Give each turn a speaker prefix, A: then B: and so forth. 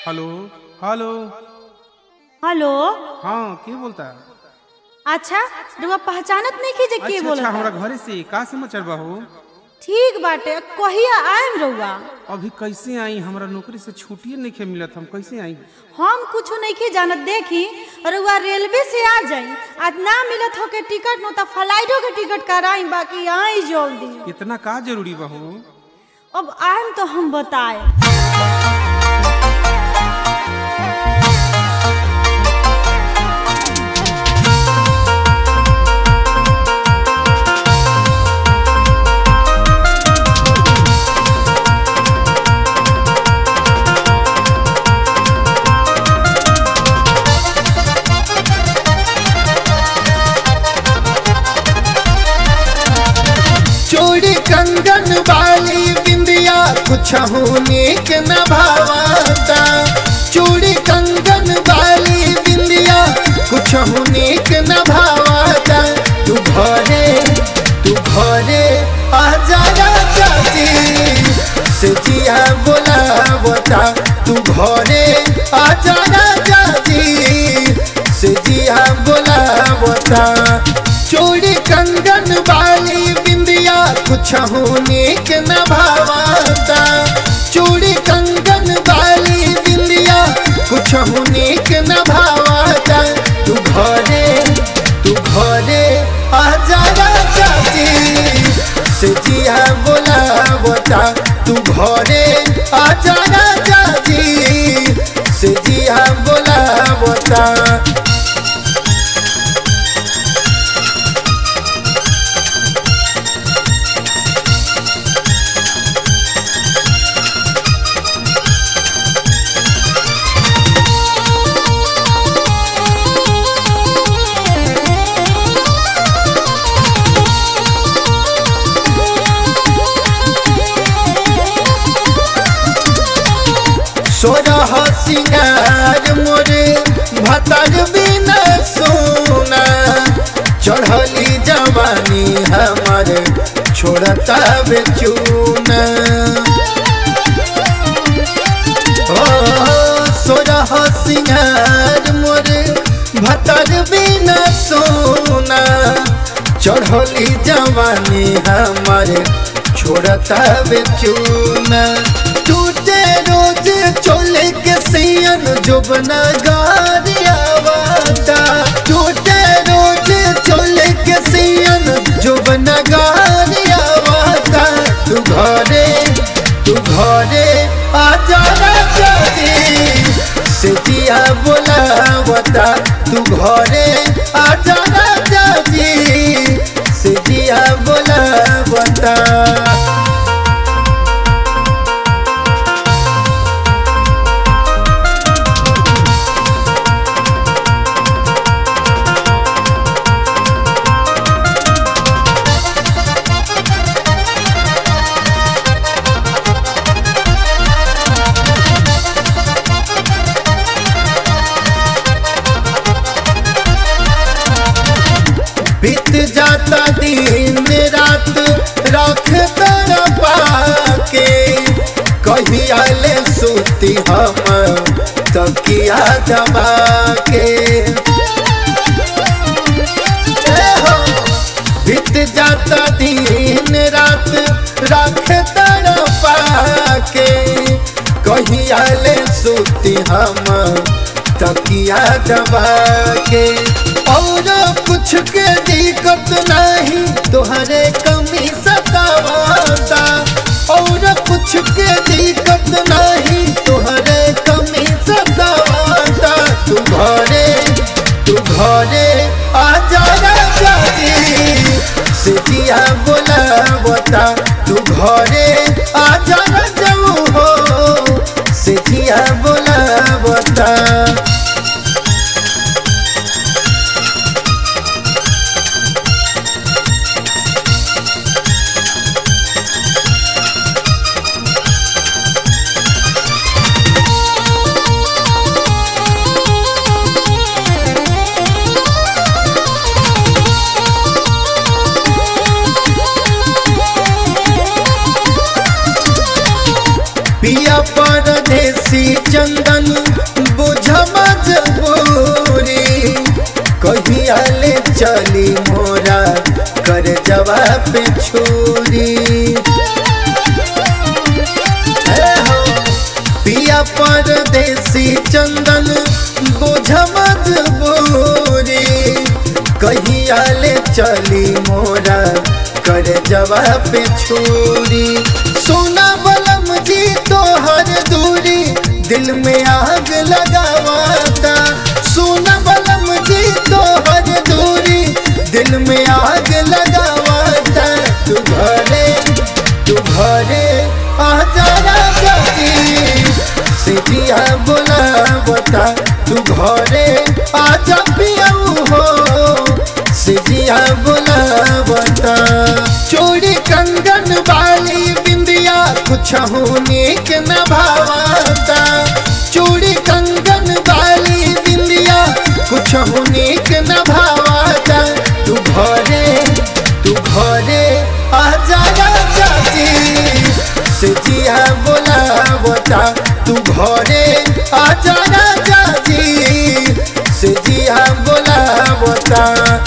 A: hello hello
B: hello
A: हाँ के बोलता
B: अच्छा रुआ पहचानत नहीं की जे के
A: अच्छा अच्छा
B: बोलता
A: हमरा घरे से का समाचार बा हो
B: ठीक बाटे कहिया आएम रउआ
A: अभी कैसे आई हमरा नौकरी से छुट्टिए नहीं खे मिलत हम कैसे आई
B: हम कुछ नहीं की जानत देखी रउआ रेलवे से आ जाई आज ना मिलत हो के टिकट नो त फ्लाइटो के टिकट कराई बाकी आई जल्दी
A: इतना का जरूरी बा हो
B: अब आएम तो हम बताए
C: चूड़ी कंगन वाली बिंदिया कुछ नीक न भावता चूड़ी कंगन वाली बिंदिया कुछ नीक न भावता तू घरे तू घरे आ जा राजा जी से जिया बोलावता तू घरे आ जा राजा जी से जिया बोलावता चूड़ी कंगन वाली बिंदिया कुछ नीक न भावता चूड़ी कंगन वाली बिंदिया कुछ नीक न भावता तू घरे तू घरे आ जा राजा जी से जिया बोलावता तू घरे आ जा राजा जी से जिया बोलावता सोरह सिंगार मोरे भतर बिना सोना चढ़ली जवानी हमर छोड़ता बेचूना ओ सोरह सिंगार मोरे भतर बिना सोना चढ़ली जवानी हमर छोड़ता बेचूना टूटे रोज चोले के सियन जुबना गारियावाता टूटे रोज चोले के सियन जुबना गारियावाता तू घरे तू घरे आ जा राजा जी से जिया बोलावता तू घरे आ जा राजा जी से जिया बोलावता बीत जाता दिन रात रख तर पाके कहिया ले सूती हम तकिया दबा के ए हो, बीत जाता दिन रात रख तर पाके कहिया ले सूती हम तकिया दबा के और कुछ के दिक्कत नहीं तोहरे कमी सतावाता और कुछ के दिक्कत नहीं तोहरे कमी सतावाता तू घरे तू घरे आ जा राजा जी से जिया बोलावता तू घरे आ जा राजा हो से जिया बोलावता पिया परदेसी चंदन बुझ मजबूरी कहिया ले चली मोरा कर जवाब पे छुरी ए हो, पिया परदेसी चंदन बुझ मजबूरी कहिया ले चली मोरा कर जवाब पे छुरी सोना बलम जी तोहर दूरी दिल में आग लगावाता सोना बलम जी तोहर दूरी दिल में आग लगावाता तू घरे तू घरे आ जरा गई सिटिया बुलावता तू घरे आ जा पियाऊ हो सिटिया बुलावता चोरी कंगन वाली बिंदिया कुछ नीक न भावता चोरी कंगन वाली बिंदिया कुछ नीक न भावता तू घरे तू घरे आ जा चाची सिटिया बुलावता तू घरे आ जा चाची सिटिया बुलावता